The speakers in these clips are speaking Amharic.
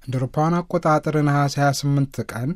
እንደ አውሮፓውያን አቆጣጠር ነሐሴ 28 ቀን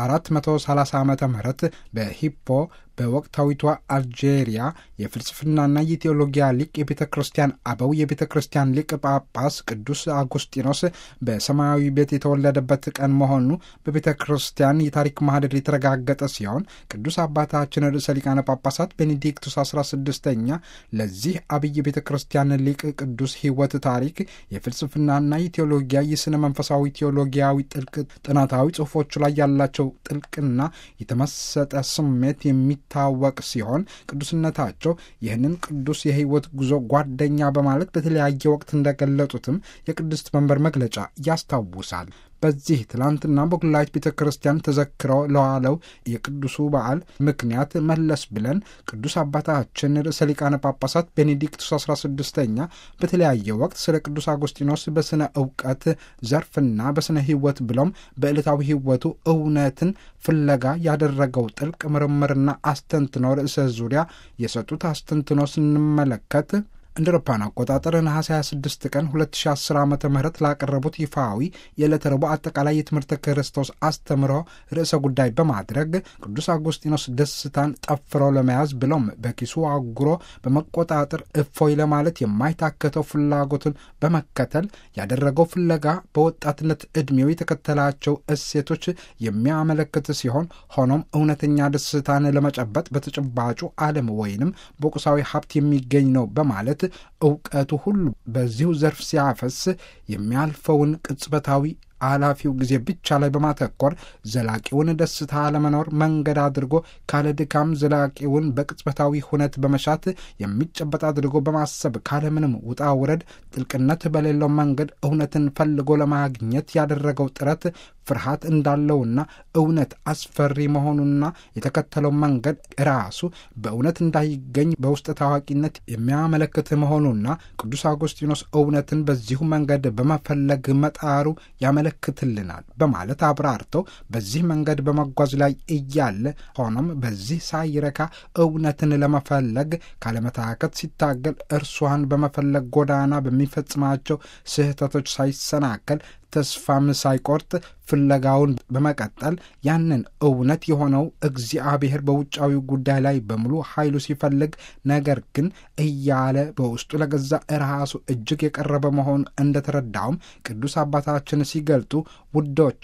430 ዓመተ ምህረት በሂፖ በወቅታዊቷ አልጄሪያ የፍልስፍናና የቴዎሎጊያ ሊቅ የቤተ ክርስቲያን አበው የቤተ ክርስቲያን ሊቅ ጳጳስ ቅዱስ አጉስጢኖስ በሰማያዊ ቤት የተወለደበት ቀን መሆኑ በቤተ ክርስቲያን የታሪክ ማህደር የተረጋገጠ ሲሆን ቅዱስ አባታችን ርዕሰ ሊቃነ ጳጳሳት ቤኔዲክቱስ 16ኛ ለዚህ አብይ ቤተ ክርስቲያን ሊቅ ቅዱስ ሕይወት ታሪክ የፍልስፍናና የቴዎሎጊያ የሥነ መንፈሳዊ ቴዎሎጊያዊ ጥልቅ ጥናታዊ ጽሑፎቹ ላይ ያላቸው ጥልቅና የተመሰጠ ስሜት የሚ ታወቅ ሲሆን ቅዱስነታቸው ይህንን ቅዱስ የሕይወት ጉዞ ጓደኛ በማለት በተለያየ ወቅት እንደገለጡትም የቅድስት መንበር መግለጫ ያስታውሳል። በዚህ ትላንትና በኩላዊት ቤተ ክርስቲያን ተዘክረው ለዋለው የቅዱሱ በዓል ምክንያት መለስ ብለን ቅዱስ አባታችን ርዕሰ ሊቃነ ጳጳሳት ቤኔዲክቱስ 16ኛ በተለያየ ወቅት ስለ ቅዱስ አጉስጢኖስ በስነ እውቀት ዘርፍና በስነ ሕይወት ብሎም በዕለታዊ ሕይወቱ እውነትን ፍለጋ ያደረገው ጥልቅ ምርምርና አስተንትኖ ርዕሰ ዙሪያ የሰጡት አስተንትኖ ስንመለከት እንደ አውሮፓውያን አቆጣጠር ነሐሴ 26 ቀን 2010 ዓ ም ላቀረቡት ይፋዊ የዕለተ ረቡዕ አጠቃላይ የትምህርተ ክርስቶስ አስተምሮ ርዕሰ ጉዳይ በማድረግ ቅዱስ አጉስጢኖስ ደስታን ጠፍሮ ለመያዝ ብሎም በኪሱ አጉሮ በመቆጣጠር እፎይ ለማለት የማይታከተው ፍላጎትን በመከተል ያደረገው ፍለጋ በወጣትነት ዕድሜው የተከተላቸው እሴቶች የሚያመለክት ሲሆን ሆኖም እውነተኛ ደስታን ለመጨበጥ በተጨባጩ ዓለም ወይንም በቁሳዊ ሀብት የሚገኝ ነው በማለት እውቀቱ ሁሉ በዚሁ ዘርፍ ሲያፈስ የሚያልፈውን ቅጽበታዊ አላፊው ጊዜ ብቻ ላይ በማተኮር ዘላቂውን ደስታ ለመኖር መንገድ አድርጎ ካለ ድካም ዘላቂውን በቅጽበታዊ ሁነት በመሻት የሚጨበጥ አድርጎ በማሰብ ካለምንም ውጣ ውረድ ጥልቅነት በሌለው መንገድ እውነትን ፈልጎ ለማግኘት ያደረገው ጥረት ፍርሃት እንዳለውና እውነት አስፈሪ መሆኑና የተከተለው መንገድ ራሱ በእውነት እንዳይገኝ በውስጥ ታዋቂነት የሚያመለክት መሆኑና ቅዱስ አውጉስጢኖስ እውነትን በዚሁ መንገድ በመፈለግ መጣሩ ያመለክትልናል በማለት አብራርተው በዚህ መንገድ በመጓዝ ላይ እያለ ሆኖም በዚህ ሳይረካ እውነትን ለመፈለግ ካለመታከት ሲታገል እርሷን በመፈለግ ጎዳና በሚፈጽማቸው ስህተቶች ሳይሰናከል ተስፋም ሳይቆርጥ ፍለጋውን በመቀጠል ያንን እውነት የሆነው እግዚአብሔር በውጫዊ ጉዳይ ላይ በሙሉ ኃይሉ ሲፈልግ ነገር ግን እያለ በውስጡ ለገዛ ራሱ እጅግ የቀረበ መሆኑ እንደተረዳውም ቅዱስ አባታችን ሲገልጡ ውዶቼ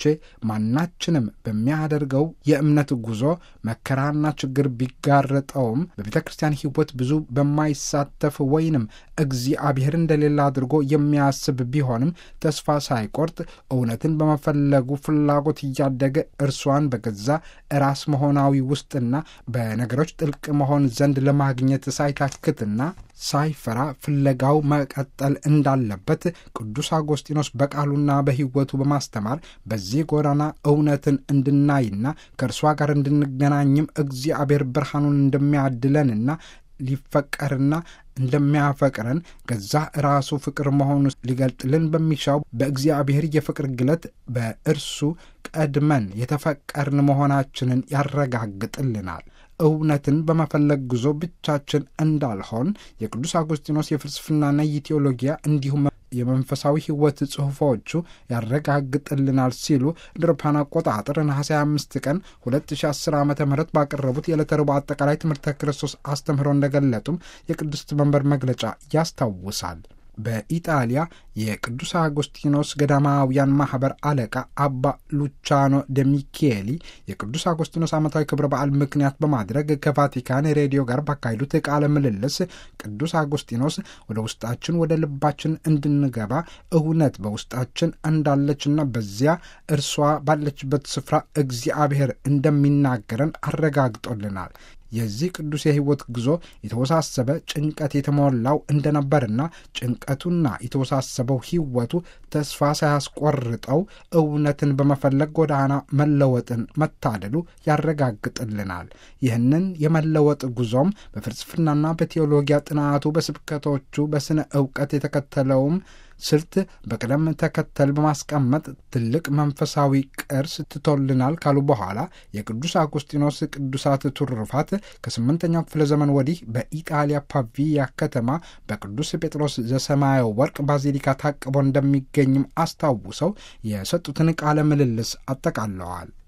ማናችንም በሚያደርገው የእምነት ጉዞ መከራና ችግር ቢጋረጠውም በቤተ ክርስቲያን ሕይወት ብዙ በማይሳተፍ ወይንም እግዚአብሔር እንደሌላ አድርጎ የሚያስብ ቢሆንም ተስፋ ሳይቆርጥ እውነትን በመፈለጉ ፍላጎት እያደገ እርሷን በገዛ ራስ መሆናዊ ውስጥና በነገሮች ጥልቅ መሆን ዘንድ ለማግኘት ሳይታክትና ሳይፈራ ፍለጋው መቀጠል እንዳለበት ቅዱስ አጎስጢኖስ በቃሉና በሕይወቱ በማስተማር በዚህ ጎዳና እውነትን እንድናይና ከእርሷ ጋር እንድንገናኝም እግዚአብሔር ብርሃኑን እንደሚያድለንና ሊፈቀርና እንደሚያፈቅረን ገዛ ራሱ ፍቅር መሆኑ ሊገልጥልን በሚሻው በእግዚአብሔር የፍቅር ግለት በእርሱ ቀድመን የተፈቀርን መሆናችንን ያረጋግጥልናል። እውነትን በመፈለግ ጉዞ ብቻችን እንዳልሆን የቅዱስ አጉስጢኖስ የፍልስፍናና የቴዎሎጊያ እንዲሁም የመንፈሳዊ ሕይወት ጽሑፎቹ ያረጋግጥልናል ሲሉ እንደ አውሮፓውያን አቆጣጠር ነሐሴ 25 ቀን 2010 ዓ ም ባቀረቡት የዕለተ ረቡዕ አጠቃላይ ትምህርተ ክርስቶስ አስተምህሮ እንደገለጡም የቅድስት መንበር መግለጫ ያስታውሳል። በኢጣሊያ የቅዱስ አጎስቲኖስ ገዳማውያን ማህበር አለቃ አባ ሉቻኖ ደሚኬሊ የቅዱስ አጎስቲኖስ ዓመታዊ ክብረ በዓል ምክንያት በማድረግ ከቫቲካን ሬዲዮ ጋር ባካሄዱት ቃለ ምልልስ ቅዱስ አጎስቲኖስ ወደ ውስጣችን ወደ ልባችን እንድንገባ እውነት በውስጣችን እንዳለችና በዚያ እርሷ ባለችበት ስፍራ እግዚአብሔር እንደሚናገረን አረጋግጦልናል። የዚህ ቅዱስ የሕይወት ጉዞ የተወሳሰበ ጭንቀት የተሞላው እንደነበርና ጭንቀቱና የተወሳሰበው ሕይወቱ ተስፋ ሳያስቆርጠው እውነትን በመፈለግ ጎዳና መለወጥን መታደሉ ያረጋግጥልናል። ይህንን የመለወጥ ጉዞም በፍልስፍናና በቴዎሎጊያ ጥናቱ፣ በስብከቶቹ፣ በስነ እውቀት የተከተለውም ስልት በቅደም ተከተል በማስቀመጥ ትልቅ መንፈሳዊ ቅርስ ትቶልናል ካሉ በኋላ የቅዱስ አጉስጢኖስ ቅዱሳት ትሩፋት ከስምንተኛው ክፍለ ዘመን ወዲህ በኢጣሊያ ፓቪያ ከተማ በቅዱስ ጴጥሮስ ዘሰማያዊ ወርቅ ባዚሊካ ታቅቦ እንደሚገኝም አስታውሰው የሰጡትን ቃለ ምልልስ አጠቃለዋል።